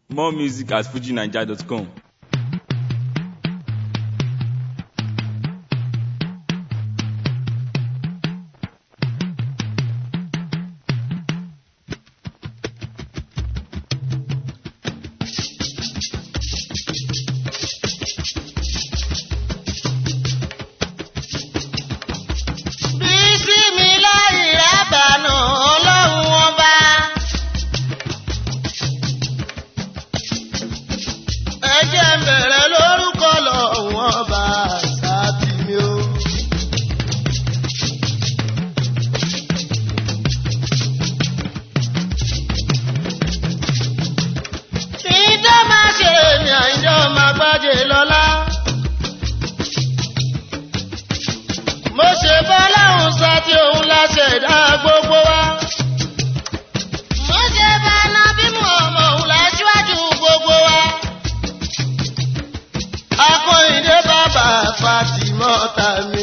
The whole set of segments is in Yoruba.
More music at fujinaija.com. Bísímiláì rábànà ọlọ́run ọba. Ẹ jẹ́ n bẹ̀rẹ̀ lórúkọ lọ́run ọba sábì mi o. Ìjọ máa ṣe èmi àìjọ máa gbájé lọ́lá. mo ṣe bọ́láhùn sọ tí òun láṣẹ ìdá gbogbo wa. mo ṣe bọ́lá bí mo ọmọ òun láṣíwájú gbogbo wa. akọ́yìndé bàbá fatimọ́ta mi.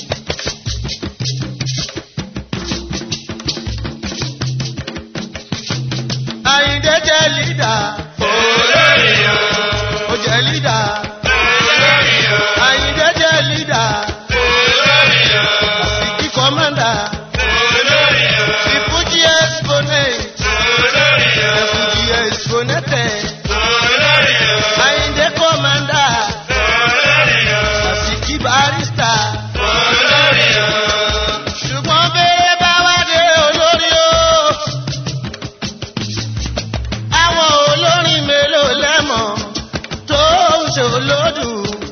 àyìndé jẹ́ lídà. olórí o. ó jẹ́ lídà. olórí o. àyìndé jẹ́ lídà. Asiki commander. The Fuji exponent. The Fuji exponent. Ayinde commander. Asiki barrister. Ṣùgbọ́n bèrè bá wá dé olórí o. Àwọn olórin mélòó lẹ́mọ̀ tó ń ṣòlódù.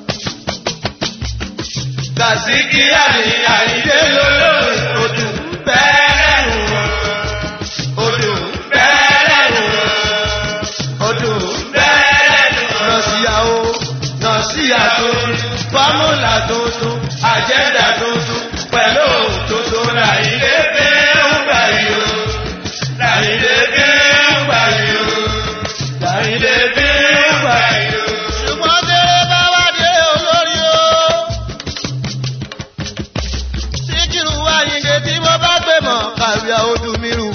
Kàsíkí àní àyídé lólórí odò bẹ́ẹ̀rẹ̀ wọn. Odò bẹ́ẹ̀rẹ̀ wọn. Odò bẹ́ẹ̀rẹ̀ wọn. Nọ̀síyàwó nọ̀síyà tuntun fọ́múlà tuntun àjẹ́dà tuntun pẹ̀lú òtútù làyídé pé ń gbà yìí o. Làyídé pé ń gbà yìí o. Làyídé pé ń gbà yìí o. Ṣùgbọ́n tẹ́lẹ̀ bá wá dé olórí o síkírù àyìndé tí mo bá gbé mọ̀ kàwé odù mi rù.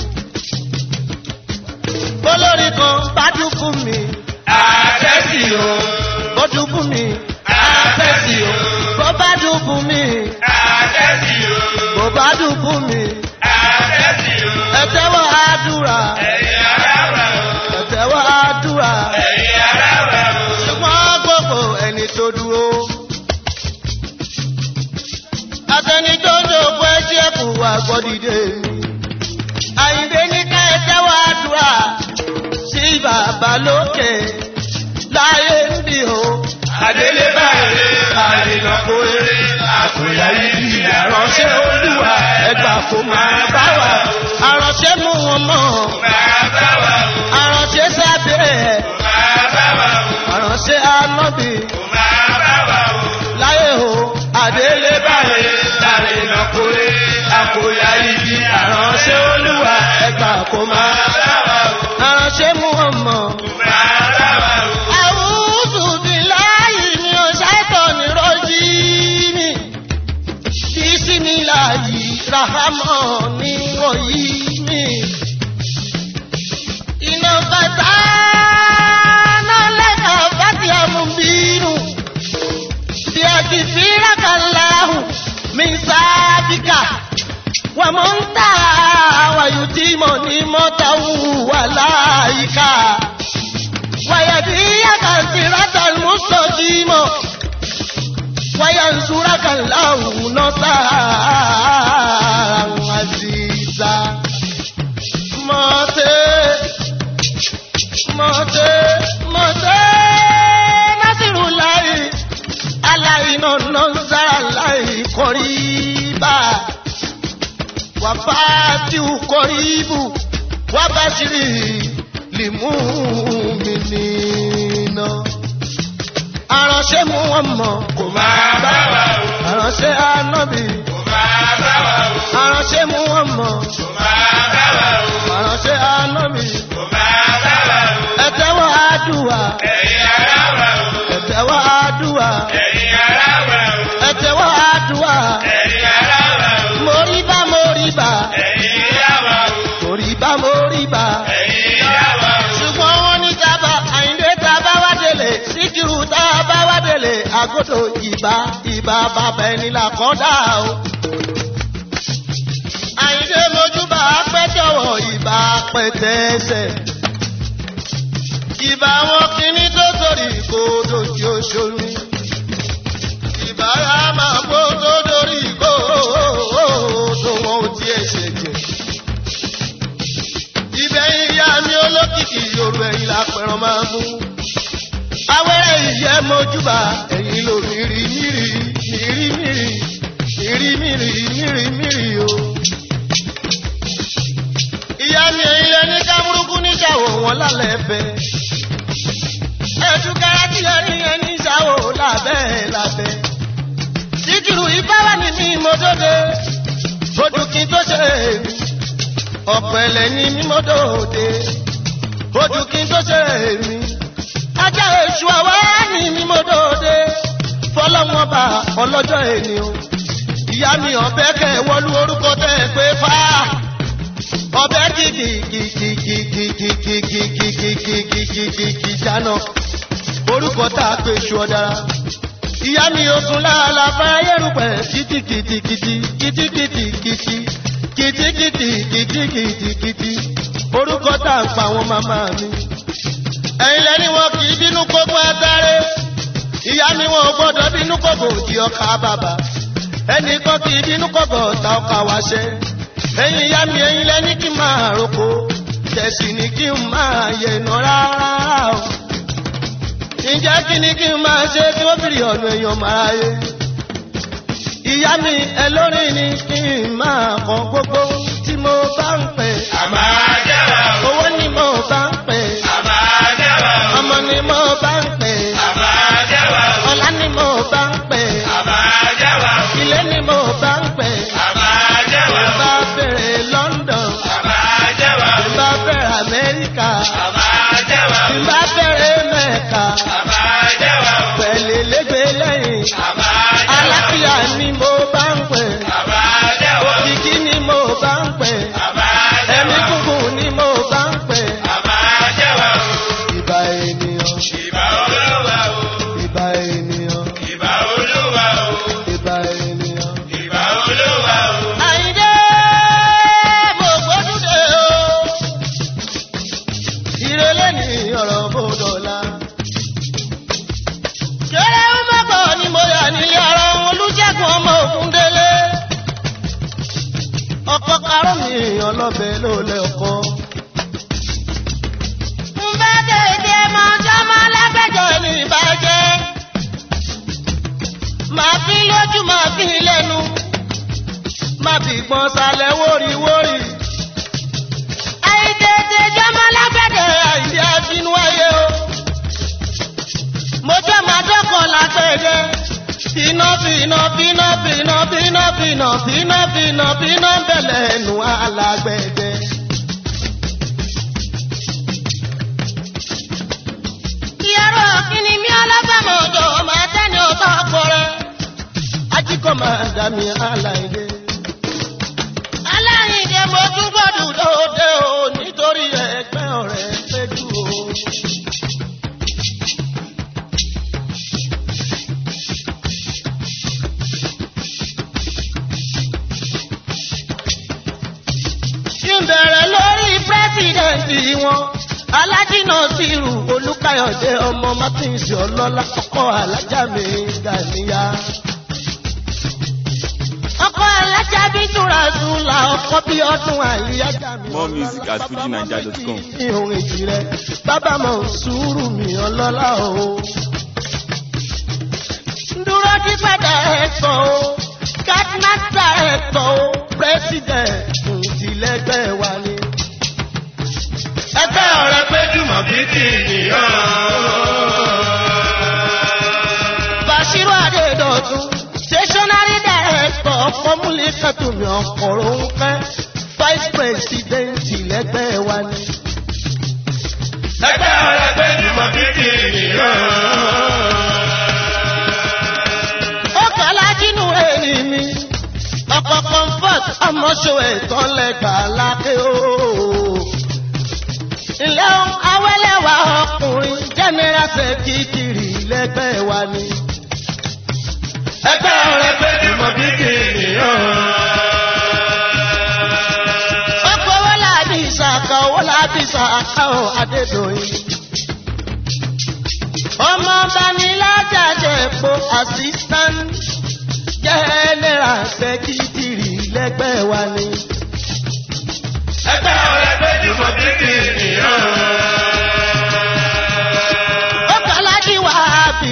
olórí kan bá dúkùn mi. àtẹ́sí o. ó dúkùn mi. àtẹ́sí o. bó bá dúkùn mi. àtẹ́sí o. bó bá dúkùn mi. àtẹ́sí o. ẹ tẹ́wọ́ àdúrà. ẹ̀yin ará wa o. ẹ tẹ́wọ́ àdúrà. ẹ̀yin ará wa o. ṣùgbọ́n gbogbo ẹni tó dúró atẹni tó ń dòkú ẹjẹ kù wá gbọdìdè mi. àyìndé ní ká ẹ tẹ́wọ́ àdúrà sí bàbá lókè láyé ń bì ó. Adélé báyìí, àrìnà kò eré, àkùyà ibi àránṣẹ́ olúwa, ẹgbà kò máa bá wa. àránṣẹ́ mú wọn mọ́. máa bá wa o, àránṣẹ́ sábẹ́ ẹ̀. máa bá wa o, àránṣẹ́ anábì máa bá wa o. láyé o. Adélé báyìí, àrìnà kò eré, àkùyà ibi àránṣẹ́ olúwa, ẹgbà kò máa. máa bá wa o, àránṣẹ́ mú wọn mọ́. máa bá wa o. Àwùjù bí láyé ni ó ṣàìtọ̀ ní rọ́jí mi. Bísí mi láyé Rahamọ́ ní rọ̀yí mi. Iná bàtà náà lẹ́ka bàtì àmúbínú. Bí a ti fi rákàláhùn mi sábìkà. Wà mọ̀ ń tà wàyù tí mo ní mọ́tàwù wà láyìíká. ويهديك صراط المستقيم وينصرك الله نصرا عزيزا موتي موتي موتي نصر الله علينا نصر الله قريبا وفاتح قريب وبشره limuminina. Aránṣẹ́ mú wọn mọ̀ kò máa bá wa o. Aránṣẹ́ anábì. Kò máa bá wa o, Aránṣẹ́ mú wọn mọ̀. kò máa bá wa o, Aránṣẹ́ anábì. kò máa bá wa o. Ẹ tẹ́wọ́ àdúrà. Ẹ̀yin ará wa o, Ẹ tẹ́wọ́ àdúrà. ẹ̀yin ará wa o, Ẹ tẹ́wọ́ àdúrà. ẹ̀yin ará wa o, Moríbá moríbá. ẹ̀yin ará wa o, Moríbá moríbá. ẹ̀yin ará wa o. Ṣùgbọ́n wọ́n ní dábàá àyín àgọ́dọ̀ ìbá ìbá bàbá ẹni là kọ́ dà o. àyíndé mojúbà pẹ́jọ́wọ̀ ìbá pẹ́tẹ́sẹ̀. ìbá wọn kìíní tó sórí ìkódò tí ó ṣomi. ìbá yà máa kó tó dórí ìkódò wọn ò tiẹ̀ ṣèjẹ̀. ìbẹ̀yìn ìyá mi olókìkí yorùbá ẹ̀yìn lápẹ̀rọ̀ máa mú awẹ́rẹ́ ìyẹ́ mojúbà ẹ̀yìn ló mìírí mìírí mìírí mìírí mìírí mìírí mìírí mìírí o. ìyá mi ẹ̀yìn lẹ ní kámúrúkú níṣàwò wọn lálẹ́ ẹ̀fẹ́. ẹ̀dùkẹ́rẹ́ tí ẹ ní ẹ níṣàwò lábẹ́ lábẹ́. síkìrù ìbára ni mi mọ́dọ́dẹ odù kí n tó ṣe èmi. ọ̀pẹ̀lẹ̀ ni mi mọ́dọ́dẹ odù kí n tó ṣe èmi ajá èṣù àwa ní mímọ́dọ́dé fọlọ́wọ́n bá ọlọ́jọ́ èní o. ìyá mi ọ̀bẹ kẹ wọlú orúkọ tẹ pé fá ọ̀bẹ kìkìkìkìkìkìkìkìkìkìkìkìkì jáná orúkọ tá a pè ṣù ọ̀dára. ìyá mi ogun láàlà fáyérùpẹ̀ kìtìkìtìkìtì kìtìkìtìkìtì kìtìkìtìkìtìkìtì orúkọ tá a pa àwọn màmá mi ẹ̀yin lẹ́ni wọn kì í bínú kókó ẹgbẹ́rẹ́ ìyá mi wọn ò gbọ́dọ̀ bínú kókó di ọkà bàbà ẹnì kan kì í bínú kókó ta ọkà wáṣẹ ẹ̀yin ìyá mi ẹ̀yin lẹ́ni kí n máa roko tẹ̀sí ni kí n máa yẹnu rárá o ǹjẹ́ kí ni kí n máa ṣe kí wọ́n fìrì ọ̀nà èèyàn máa yé ìyá mi ẹlórin ni kí n máa kọ gbogbo tí mo bá ń pè àmà jẹ́wà o. owó ni mo bá ń pè àmà jẹ́wà o. ọmọ ni mo bá ń pè àmà jẹ́wà o. ọlá ni mo bá ń pè àmà jẹ́wà o. ilé ni mo bá ń pè àmà jẹ́wà o. bá bẹ̀rẹ̀ London àmà jẹ́wà o. bá bẹ̀rẹ̀ Amẹ́ríkà àmà jẹ́wà o. bá bẹ̀rẹ̀ Mẹ́ka àmà jẹ́wà o. pẹ̀lẹ́ lẹ́gbẹ̀ẹ́ lẹ́yìn àmà jẹ́wà o. aláfíà ni mo bá ń pè àmà jẹ́wà o. òkìkí ni mo bá ń pè àmà ẹ̀mí jẹ́wà o. gúngùn ni mo bá ń pè àmà jẹ́wà o. ìbà ènìyàn ìbà olúwa o. ìbà ènìyàn ìbà olúwa o. ìbà ènìyàn. ìbà olúwa o. Àyìndé mo gbódúdé o. Ìrẹ̀lẹ̀ ni ọ̀rọ̀ bòdòlá. Kéré ń mọ́kọ̀ ni mo yà nílé ara wọn Olúṣẹ́gun ọmọ Ògúndélé. Ọkọ karọ́ mi ọlọ́bẹ̀ ló lẹ ọkọ. Ń bá tètè mọ jọmọ lágbẹjọ ní ìbàjẹ́. Màá fi lójú màá fi lẹ́nu má fi gbọ́n sálẹ̀ wóríwórí. àìtètè jọmọ lágbẹ̀dẹ̀ àìdí àfinú ayé o. mo jẹ́ máa dọ́kọ̀ lágbẹ̀dẹ̀. Finá finá finá finá finá finá finá finá finá bẹ̀lẹ̀ ẹnu alágbẹ̀dẹ̀. Ìyàrá kìíní mi ọlọ́gbàmọ̀ ọ̀dọ̀ máa tẹ́ni ọ̀tọ̀ àpọ̀rẹ́. Ajíkọ̀ máa dá mi aláìdé aláìní mo tún gbọdọ̀ lóde o nítorí ẹgbẹ́ ọ̀rẹ́ péjú o. kí n bẹ̀rẹ̀ lórí pírẹ́sìdẹ̀ǹtì wọn alájìnà tìrù olùkàyọ̀dé ọmọ martins ọlọ́lá ọkọ̀ alájà mi gàníyà ọkọ alájà bí túra sùn la ọkọ bí ọdún àyíyájà mi. More music at fujinaija.com. ìhun èjì rẹ bàbá mọ sùúrù mi ọlọ́lá o. dúró ní padà ẹ̀tọ́ o kátínátà ẹ̀tọ́ o pírẹ́sìdẹ̀ntì tìlẹ́gbẹ́ wa ni. ẹgbẹ́ ọ̀rẹ́ péjúmọ̀ bí kì í nìyàn. Bàṣírò Adédọ̀tun, stationary director fọ́múlì kẹ́tùmí ọkọ̀rọ̀ ń fẹ́ vice president lẹ́gbẹ́ wa ni. ẹgbẹ́ ọ̀rẹ́ péjúmọ̀ bí kì í nìyàn. Ó kọ́lá jínú èrì mi, ọkọ̀ comfort ọmọṣọ ẹ̀tọ́ lẹ́gbà lákè o. Ilé awẹ́lẹ́wà ọkùnrin general secretary lẹ́gbẹ́ wa ni. ẹgbẹ́ ọ̀rẹ́ pé jùmọ̀ bí kìnìún. ọkọ̀ owó láàbí ìsàkà owó láàbí ìsàkà ò adédọ̀yìn. ọmọ ọba ní lájàjẹ epo assistant general secretary lẹ́gbẹ́ wa ni. ẹgbẹ́ ọ̀rẹ́ pé jùmọ̀ bí kìnìún. ọkọ̀ alájí wàhábì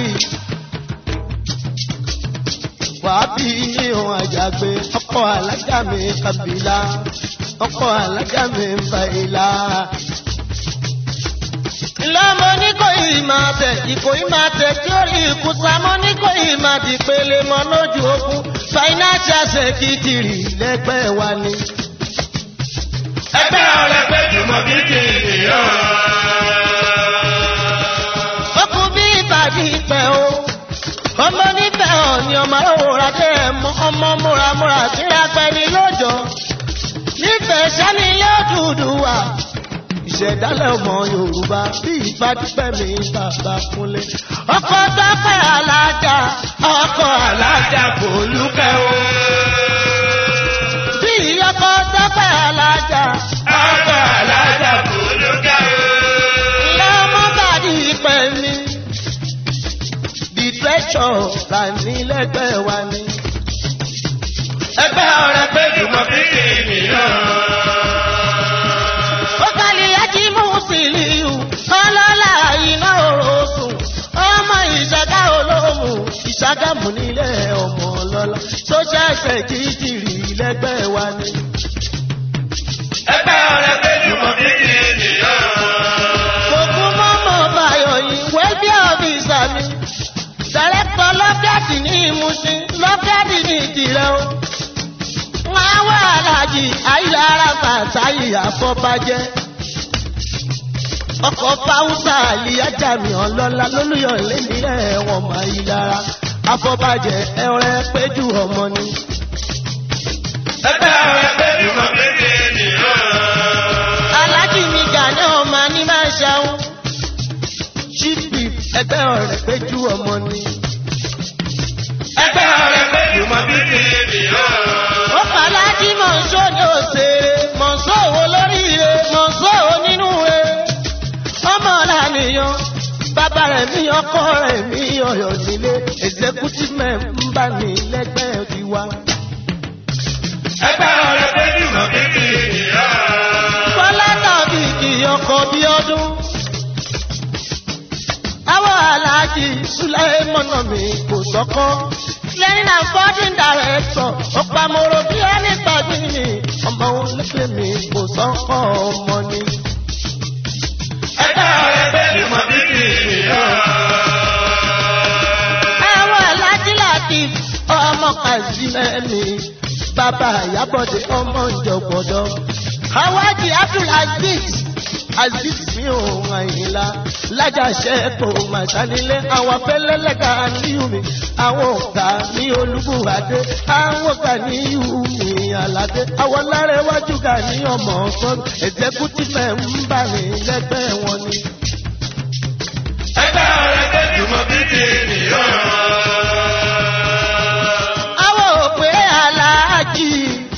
wàhábì ní ohun àjàgbé ọkọ̀ alájà mi kàbílà ọkọ̀ alájà mi ń fa ìlà. lọ́mọ ní kò yìí máa tẹ̀ ìkò yìí máa tẹ̀ tí ó rí ikú sámọ́ ní kò yìí máa di pele mọ́ lójú ogun financial secretary lẹ́gbẹ́ wa ni. ẹgbẹ́ ọ̀rẹ́ pé jùmọ̀ bí kìnìún. ọkùn bí ìbàdí ìpẹ́ o ọmọ nífẹ̀ ọ̀ ni ọmọ òwúrọ̀ dé ẹ̀mọ́ ọmọ múramúra síra pẹ́ni lójọ́ nífẹ̀ẹ́ sẹ́ni yóò dúdú wà ìṣẹ̀dálẹ̀ ọmọ yorùbá bí ìbádìpẹ́ mi bàbá kúnlé ọkọ̀ tọ́pẹ́ alájà ọkọ̀ alájà kò lúkẹ́ o bí ọkọ̀ tọ́pẹ́ alájà ọkọ̀ alájà kò lókè o. ìyá ọmọ bàdí ìpẹ́ mi the treasure là ní lẹ́gbẹ̀ẹ́ wa ni. ẹgbẹ́ ọ̀rẹ́ pé jùmọ̀ bí kìnìún. ó kàlí ẹjí mú sílíù ọlọ́lá iná òrosùn ọmọ ìṣàgá olóhùn ìṣàgámù nílé ọmọ ọlọ́lá social secretary lẹ́gbẹ̀ẹ́ wa ni. ẹgbẹ́ ọ̀rẹ́ pé jùmọ̀ bí kìnìún. Òkú mọ́mọ́ báyọ̀ yìí wẹ́bí ọ̀fíìsà mi. Dàrẹ́pọ̀ lọ́gàdì ní ìmúṣin, lọ́gàdì ní ìdìrẹ́ o. Wọ́n á wá àlàjì àìlára bàtàyè àfọ́bàjẹ́. Ọkọ̀ Fáwùsà àlìyájà mi ọlọ́lá lólùyọ̀ lẹ́nìlẹ̀ wọn máa yí lára. Afọ́bàjẹ́ ẹ̀rẹ́ péjú ọmọ ni. ẹgbẹ́ ọ̀rẹ́ pé jùmọ̀ bí kìnìún. alájì mi gàní ọmọ ní máa ṣàwọn ṣíbì ẹgbẹ́ ọ̀rẹ́ péjú ọmọ ni. ẹgbẹ́ ọ̀rẹ́ pé jùmọ̀ bí kìnìún. ó pàlájì mọ̀nsó ní òṣèré mọ̀nsó òwò lóríire mọ̀nsó òwò nínú rẹ̀. ọmọ lànìyàn bàbá rẹ̀ mí ọkọ rẹ̀ mí ọ̀yọ́ nílé executive member ní lẹ́gbẹ́ tiwa. ẹgbẹ́ ọ̀rẹ́ pé jùmọ̀ bí kìnìún. Bọ́lá tàbí kì í ọkọ̀ bí ọdún. Àwọn aláàjì Sùlẹ́mọ̀nà mi kò sọ́kọ́. Lẹ́yìn àfọ́dún dàrẹ́tọ̀, ọ̀pamọ́rọ̀ bí ẹni tàbí mi. Ọmọ olókè mi kò sọ́kọ́ ọmọ ni. ẹgbẹ́ ọ̀rẹ́ pé jùmọ̀ bí kìnìún. Àwọn aláàjì láti ọmọ Kazimẹ́mi. Bàbá Àyábọ̀dé ọmọ ìjọ̀gbọ̀dọ̀. Àwájì Abdulaziz Aziz mi ò àyìnlá. Lájàṣẹ́ kò mà sánilé. Àwọn afẹ́lẹ́lẹ́gà níyùmí. Àwọn ọ̀gá ní Olúbùwádé. Àwọn ọ̀gá ní Yùmí Àládé. Àwọn lárẹ́wájú gà ní ọmọ ọ̀sán. Executive ń bà ní lẹ́gbẹ́ wọn ni. ẹgbẹ́ ọ̀rẹ́ pé jùmọ̀ bí kìnìún. Àwọn òpè aláàjì.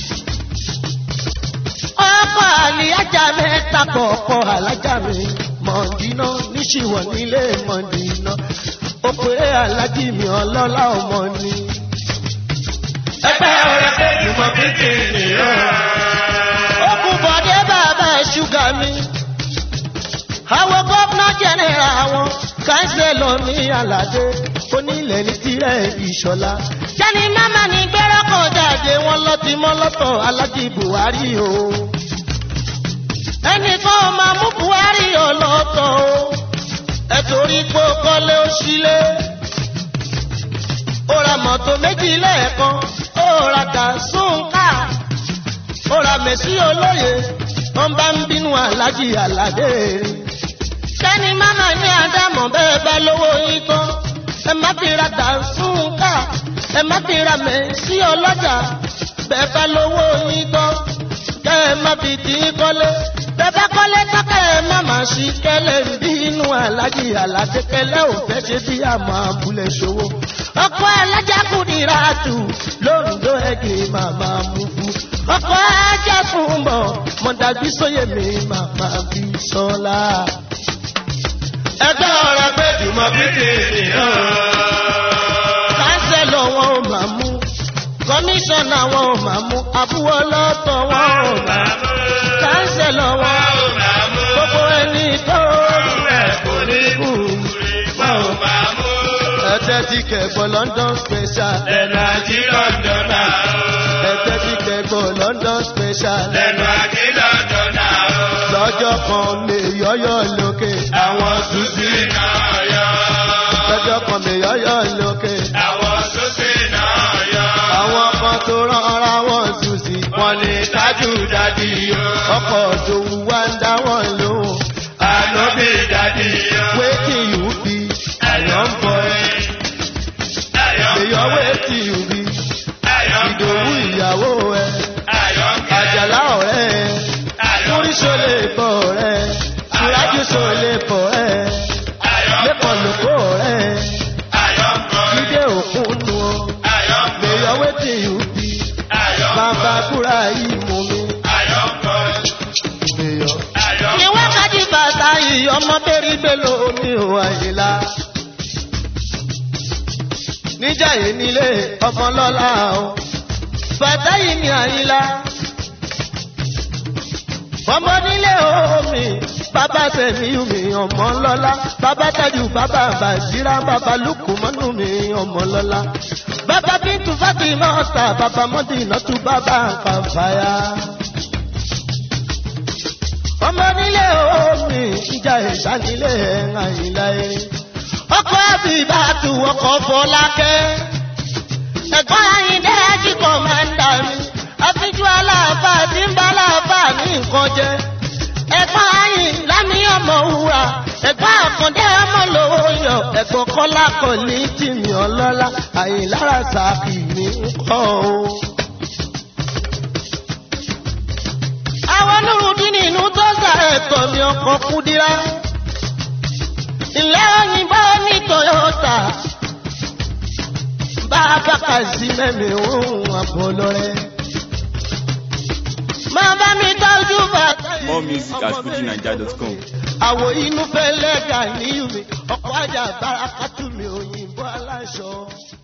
Ọkọ̀ àlìyájà mẹ́ta kọ̀ọ̀kọ̀ alájà mi. Mọ̀dínà níṣìwọ̀ nílé Mọ̀dínà. Òpè aláàjì mi ọlọ́lá ọmọ ni. ẹgbẹ́ ọ̀rẹ́ pé jùmọ̀ bí kìnìún. Okùn bọ̀dé bàbá ṣúgà mi. Àwọn gómìnà jẹ́nẹ̀rà wọn. Káńsẹ̀lọ̀ ní Àlàdé. Onílẹ̀ ní tirẹ̀ ìṣọ̀lá. Jẹ́ni máma ní gbẹ́rọ́ kan jáde wọn lọ ti mọ́ lọ́tọ̀ Alájì Buhari o. Ẹnìkan ò máa mú Buhari ọlọ́tọ̀ o. Ẹ torí pé ó kọ́lé ó sílé. Ó ra mọ́tò méjì lẹ́ẹ̀kan. Ó ra dàsúnkà ó ra mẹ̀sí olóye wọ́n bá ń bínú alájì àlàdé rí. sẹ́ni máma ní àdámọ̀ bẹ́ẹ̀ bá lówó yín tán ẹ má fi ra dànsúnkà ẹ má fi ra mẹ̀sí ọlọ́jà bẹ́ẹ̀ bá lówó yín tán kẹ́ ẹ má fi tì í kọ́lé bẹ́ẹ̀ bá kọ́lé tán kẹ́ ẹ má má sí kẹ́lẹ́ bí inú alájí aládé kẹ́lẹ́ ò fẹ́ ṣe bí àmọ́ abúlé ṣòwò. ọkọ alájà kùdìrà tù lóńdó ẹgbẹ́ màmá mú fún. ọkọ ajá fún bọ̀ mọ̀dàbí sóyè mi màmá bí sọ́lá. ẹgbẹ́ ọ̀rọ̀ pé jùmọ̀ bíbí nìyàn. kánsẹ́lọ̀ wọn ò máa mú kọmíṣánná wọn ò máa mú àbúwọ́ lọ́tọ̀ wọn ò máa mú kánsẹ́lọ̀ wọn ò máa mú gbogbo ẹni tó rẹ̀ kò ní kú. ẹ̀tẹ́ ti kẹ̀gbọ́ London special lẹ́nu àjí lọ́dọ̀ náà. ẹ̀tẹ́ ti kẹ̀gbọ́ London special lẹ́nu àjí lọ́dọ̀ náà. lọ́jọ́ kan lè yọ́yọ́ lókè àwọn sùsì náà yọ. lọ́jọ́ kan lè yọ́yọ́ lókè àwọn sùsì náà yọ. àwọn kan tó rán ara wọn sùn sí wọ́n ní tájú dádì yọ. ọkọ̀ òdòwú wá ń dá wọn lóhùn. ànábì dádì yọ. wetin you be ẹ̀yọ́ ń bọ̀ ẹ́. ẹ̀yọ́ ń èyàn bọ̀ ẹ́. wetin you be ẹ̀yọ́ ń bọ̀ ìdòwú ẹ́. ìyàwó ẹ ẹ̀yọ́ ń kẹ́. àjàlá ọ̀rẹ́ ẹ múrísọ lè bọ̀ ọ̀rẹ́ ṣùrájúsọ lè bọ̀ ẹ lẹ́kọ̀ọ́ lóko ọ̀rẹ́ jíde òkun nu ọ èyàn wetin you be bàbá kúrà yìí mú mi èyàn. ní wákàtí bàtà yìí ọmọ bẹ́rí bẹ́lò mi ò àyílá. níjà yìí nílé ọmọ lọ́la o bàtà yìí ní àyílá. ọmọ nílé omi bàbá sẹ̀mí mi ọmọ lọ́la bàbá tajú bàbá bàṣírà bàbá lùkù mọ́nú mi ọmọ lọ́la. bàbá bíntu fátímà ọ̀tà bàbá mọ́dínà tún bàbá kàfáyà ọmọ nílé omi ìjà ìjà nílé ẹ̀ǹgà ìlà erin. ọkọ̀ àbí ìbátú ọkọ̀ fọlákẹ́. ẹ̀gbọ́n àyíndé ẹ̀jíkọ̀ máa ń dà mí. àfijú aláàbà tí ń bá aláàbà ní nǹkan jẹ. ẹ̀gbọ́n àyìn lámì ọmọ wúrà. ẹ̀gbọ́n àkàndé ọmọ lówó yọ. ẹ̀gbọ́n kọ́lá kọ̀ ní tìmí ọlọ́lá. àyìn lára sàkì ní kọ́ o. àwọn nurudin inú tó sà ẹ̀tọ́ mi ọkọ̀ kúdírá. ilé òyìnbó ní toyota. bàbá kàzí mẹ́mi òun àbọ̀lọ́rẹ́. máa bá mi tọ́jú bàtà yìí. More music at fujinaija.com. àwọ̀ inú fẹ́ lẹ́gà níyù mi ọkọ̀ ajá bára kátó mi òyìnbó aláṣọ.